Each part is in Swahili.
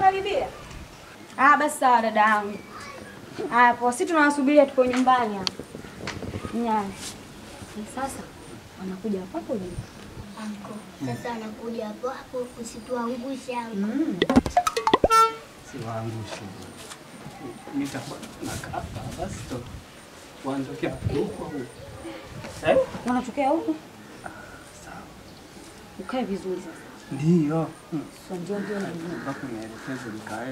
karibia. Ah, basi sawa dada yangu. Haya, poa, sisi tunawasubiria tuko nyumbani hapa. Nyani. Sasa wanakuja hapo hapo juu. Anko, sasa anakuja hapo hapo usituangushe anko. Mm. Siwaangushe. Nitakuwa nakaa hapa basi to. Wanatokea huko huko. Eh? Wanatokea huku. Sawa. Ukae vizuri sasa. Ndio. Hmm. Sio ndio ndio ndio. Mpaka nielekeze nikae.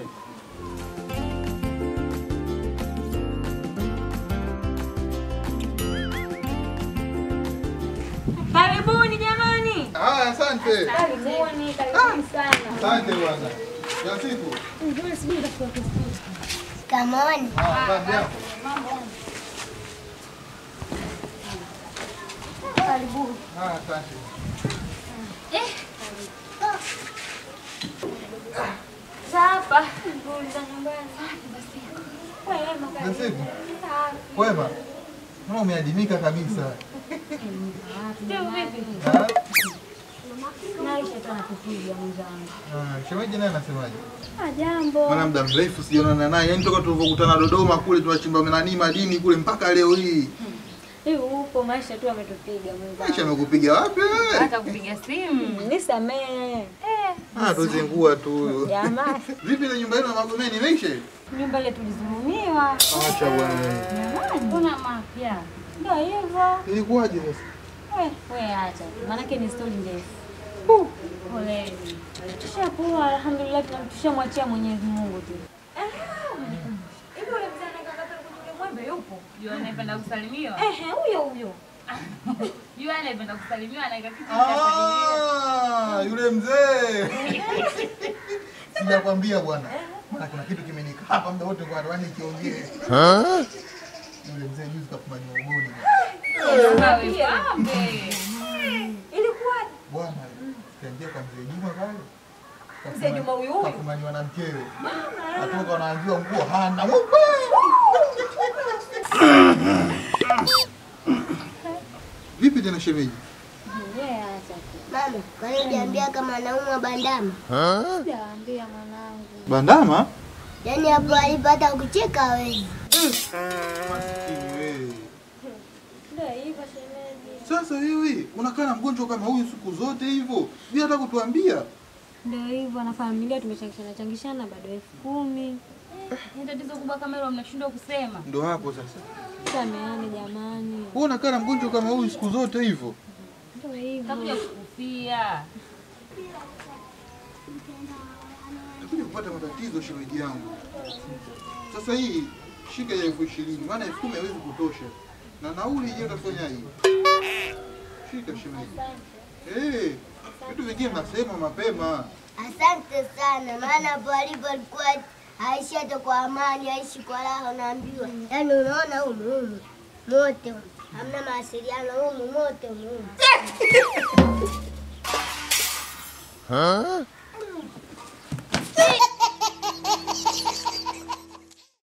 Karibuni jamani. Ah, asante. Karibuni, karibuni sana. Asante bwana. Ya siku. Ndio sijui nitakuwa Kamoni. Ah, basi yako. Karibuni. Ah, asante. Hapa. Shughuli za nyumbani. Wema Ya siku. Wema. Mbona umeadimika kabisa? Ndio vipi? Ah, Naisha tu anakupiga mwenzangu. ah, shemeji naye anasemaje? Ah, jambo. Maana muda mrefu sijaonana naye. Yaani toka tulivyokutana Dodoma kule tunachimba nani madini kule mpaka leo hii. Hivi upo maisha tu ametupiga mwenzangu. Maisha amekupiga wapi wewe? Hata kupiga simu. Nisamee. Ah, tuzingua tu huyo. Jamani, Vipi ile nyumba yenu ya Magomeni imeisha? nyumba ile tulizulumiwa. Acha bwana. Jamani, mbona mapya? Ndio hivyo. Ilikuwaje sasa? We, we acha. Maanake ni stori ndefu. Poleni. Tushakuwa alhamdulillah tunamtushamwachia Mwenyezi Mungu tu. Hivi ule mzee anayekata kwenye mwembe yupo? Yule anayependa kusalimiwa. Ehe, huyo huyo. Yule anayependa kusalimiwa anaika kitu cha familia. Ah, yule mzee. Sijakwambia bwana. Maana kuna kitu kimenika hapa muda wote kwa roho ikiongea. Yule mzee juzi kafumaniwa ugoni. Awe pambe. Ilikuwaje? Bwana, kaingia kwa mzee Juma pale. Mzee Juma huyu huyu? Kafumaniwa na mkewe. Atoka wanaambiwa nguo hana. Vipi tena shemeji? Yeye acha tu. Mama, kwani hujaniambia kama anaumwa bandama? Sijaambia mwanangu. Bandama? Yaani hapo alipata kucheka wewe. Maskini wewe. Ndio hivyo shemeji. Sasa wewe unakaa na mgonjwa kama huyu siku zote hivyo bila hata kutuambia? Ndio hivyo na familia tumechangishana changishana bado elfu kumi. Ni tatizo kubwa kama hilo mnashindwa kusema. Ndo hapo sasa. Sameane jamani. Wewe unakaa na mgonjwa kama huyu siku zote hivyo? Ndio hivyo. Takuja kukufia. Nakuja kupata matatizo shemeji yangu. Sasa hii shika ya elfu ishirini maana elfu kumi haiwezi kutosha, na nauli je, utafanya hii? Shika shemeji. Eh, vitu vingine nasema mapema. Asante sana, maana hapo alipo alikuwa aishi hata kwa amani, aishi kwa raha, unaambiwa. Yaani unaona humu humu mote humu. hamna mawasiliano humu mote humu humu.